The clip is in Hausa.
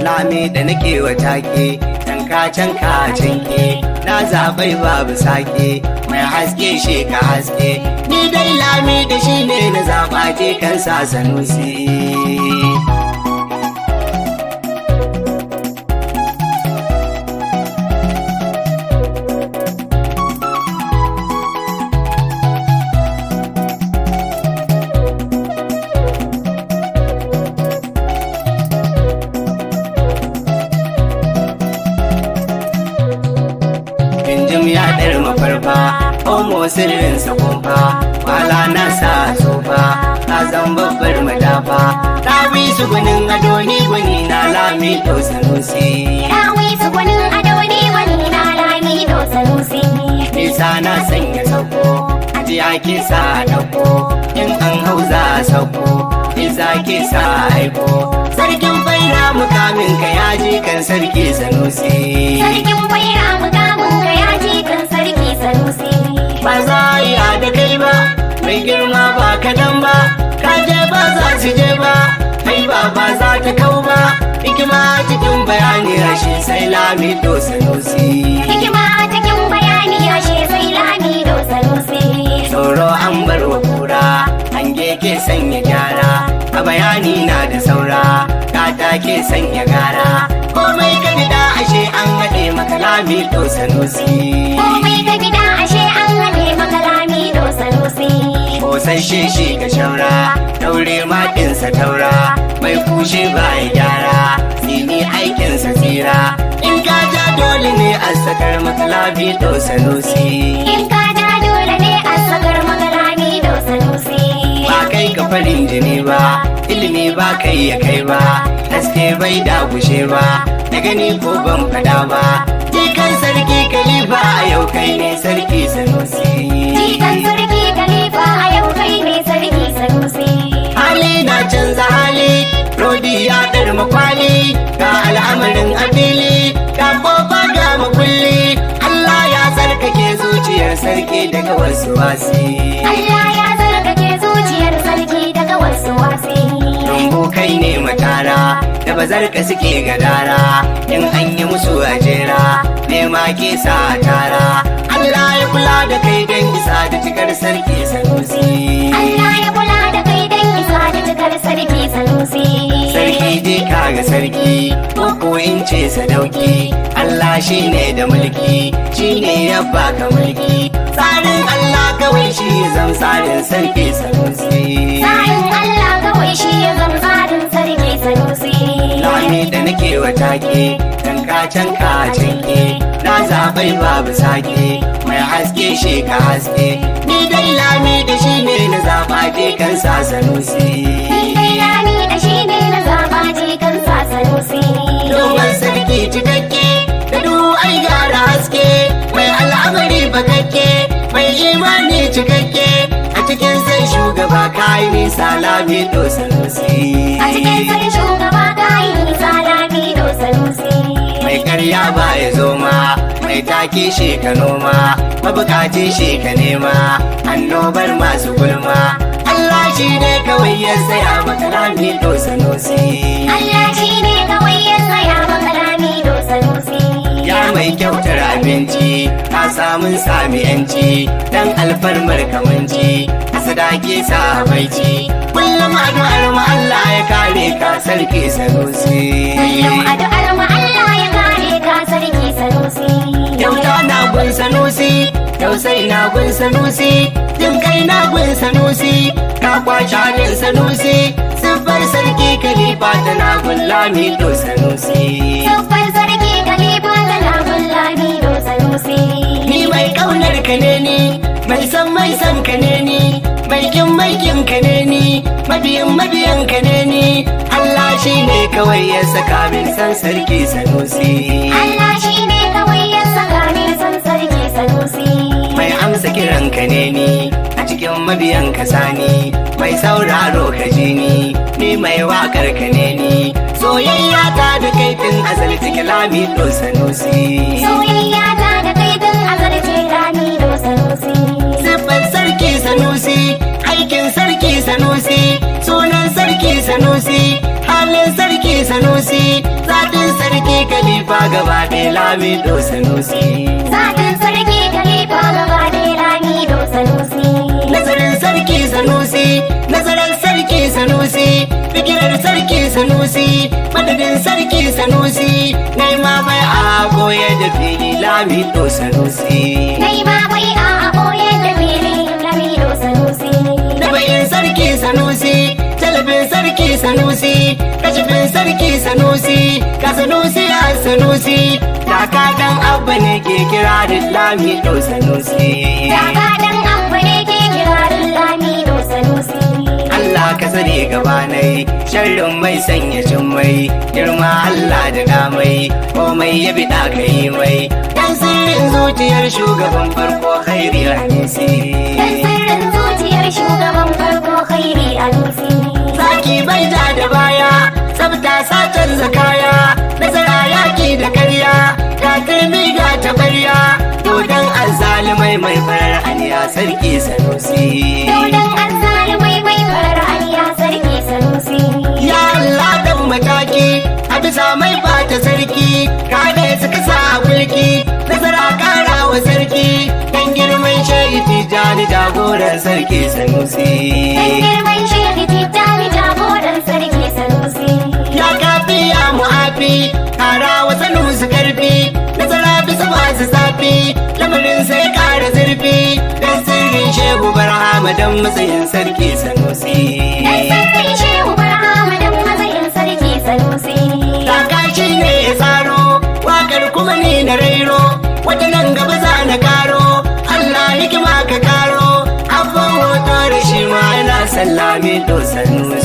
lami da nake wa take canka canka canke na zaɓai babu sake mai haske shi ka haske ni dai lami da shi ne na zaɓa je kan sa sanusi Injim ya ɗar mafarfa, homo sirrin kumfa, wala na sa tsofa, ta zan babbar madafa, ta wi su gunin ado ni gwani na lami to sanusi. Dawi su gwanin ado ne wani na lami do sanusi. Nisa na sanya sauko, ajiya ke sa ɗauko, in an hau za a sauko, isa ke sa aiko. Sarkin baina mukamin ka ya ji kan sarki sanusi. Sarkin baira mukamin ka ya ji kan sarki sanusi. ba za a yi da kai ba mai girma ba kadan ba ka je ba za su je ba kai ba ba za ta kau ba hikima cikin bayani rashi sai lami to sanusi Hikima a cikin bayani yashe sai lami do sanusi. tsoro an bar wa kura hange ke sanya gyara a bayani na da saura kata ke sanya gara komai ka da ashe an haɗe maka lami to sanusi Komai ka gida ashe an haɗe maka lami do sanusi. Kosasshe shi ga shaura, daure makinsa taura, mai kushe ba ya gyara, sini aikinsa tsira. In ka ja dole ne a sakar maka labi to sanusi. In ka ja dole ne a sakar maka lami do sanusi. Ba kai ka farin jini ba, ilimi ba kai ya kai ba, haske bai dagushe ba, da gani ko ban fada ba. Jikan sarki kalifa a yau kai ne sarki sanusi. Jikan sarki Khalifa a yau kai ne sarki sanusi. hali na canza hali rodi ya ɗar makwali ga al'amarin abili ga kofa ga makulli Allah ya tsarkake zuciyar sarki daga wasu wasi Allah ya zargake zuciyar sarki daga wasu wasi. rumbu kai ne matara da bazarka suke gadara in an yi musu ajera nema ke sa tara Allah ya kula da kai don isa da cikar sarki sanusi Allah ya kula da kai dan isa da cikar sarki sanusi. Sarki dai kaga sarki, ko in ce sadauki, Allah shi ne da mulki, shi ne ya baka mulki. Tsarin Allah kawai shi zan tsarin sarki sanusi. Sa'in Allah kawai shi ya zama tsarin sarki sanusi. Lami da nake wa take, canka canka canke, na zaɓai babu sake, mai haske shi ka haske. Ni dai lami da shi ne na zaɓa je kan sa sanusi. Dai lami da shi ne na zaba jikan sa sanusi. Domin sarki cikakke da duhu ai gara haske mai al'amari bakakke mai imani cikakke a cikin sai shugaba kayi nisa lami to sanusi A cikin sai shugaba kayi nisa lami do sanusi. mai karya ba ya zo ma mai take shi ka noma mabukaci shi ka nema annobar masu gulma Allah shi ne kawai ya tsaya maka lami to sanusi Allah shi ne kawai ya tsaya maka lami do sanusi. Ya mai kyautar abinci, ka samun sami yanci, dan alfarmar kamanci, a sadaki sa baici. Kullum addu'ar mu Allah ya kare ka sarki sanusi. Kullum addu'ar mu Allah ya kare ka sarki sanusi. Kyauta na gun sanusi, tausai na gun sanusi, jin kai na gun sanusi, ka kwace halin sanusi, siffar sarki kalifa tana gun lami to sanusi. Siffar sarki Khalifa da lamun lami do sanusi. Ni mai kaunar ka ne ni, mai san mai san ka ne ni, mai kin mai kin ka ne ni, mabiyin mabiyan ka ne ni. Allah shi ne kawai ya saka min san sarki sanusi. Allah shi ne kawai ya saka ni san sarki sanusi. Mai amsa kiran ka ne ni, a cikin mabiyan ka sani, mai sauraro ka ji ni, ni mai wakar ka ne ni. Soyayya ta da kai tun azali take lami to sanusi. Soyayya ta da kai tun azarce lami do sanusi. Siffar sarki sanusi, aikin sarki sanusi, sunan sarki sanusi, halin sarki sanusi, zatin gaba ɗaya lami do sanusi Zatin sarki kalifa gaba ɗaya rani do sanusi. nazarin sarki sanusi nazarin sarki sanusi fikirar sarki sanusi madadin sarki sanusi nema bai a koyar da fili lami do sanusi Kai ma bai a ɓoye da fili rani do sanusi. da bayin sarki sanusi talabin sarki sanusi kashifin sarki sanusi ka sanusi a sanusi kaka dan abba ne ke kira da lami do sanusi Daga dan abu ne ke kirarin rani do sanusi. Allah ka sani gabanai sharrin mai sanya cin mai girma Allah da damai komai ya biɗa ka yi mai dan sirrin zuciyar shugaban farko khairi hadisi Dan sirrin zuciyar shugaban farko khairi alusi. Zaki bai ja da baya, tsafta satar zakaya, nasara yaki da karya, ga turmi ga tabarya, dodon azzalumai mai farar aniya sarki sanusi. Daudan azzalumai mai farar aliya sarki sanusi. Ya Allah dan mataki, a bisa mai bata sarki, kane suka sa a mulki, nasara kara wa sarki, dan girman shaidi tijani jagoran sarki sanusi. Dan girman shehi tijjani jagoran sarki sanusi. ya kafi ya mu'afi kara wasu nusu karfi nasara bisa masu zafi lamarin sai kara zurfi dan sirrin shehu barhama dan matsayin sarki sanusi Dan sirrin shehu barhama dan matsayin sarki sanusi. kakashi ne ya tsaro wakar kuma ni na rairo wata nan gaba za na karo Allah hikima ka karo abban hoto da shi ma yana sallame to sanusi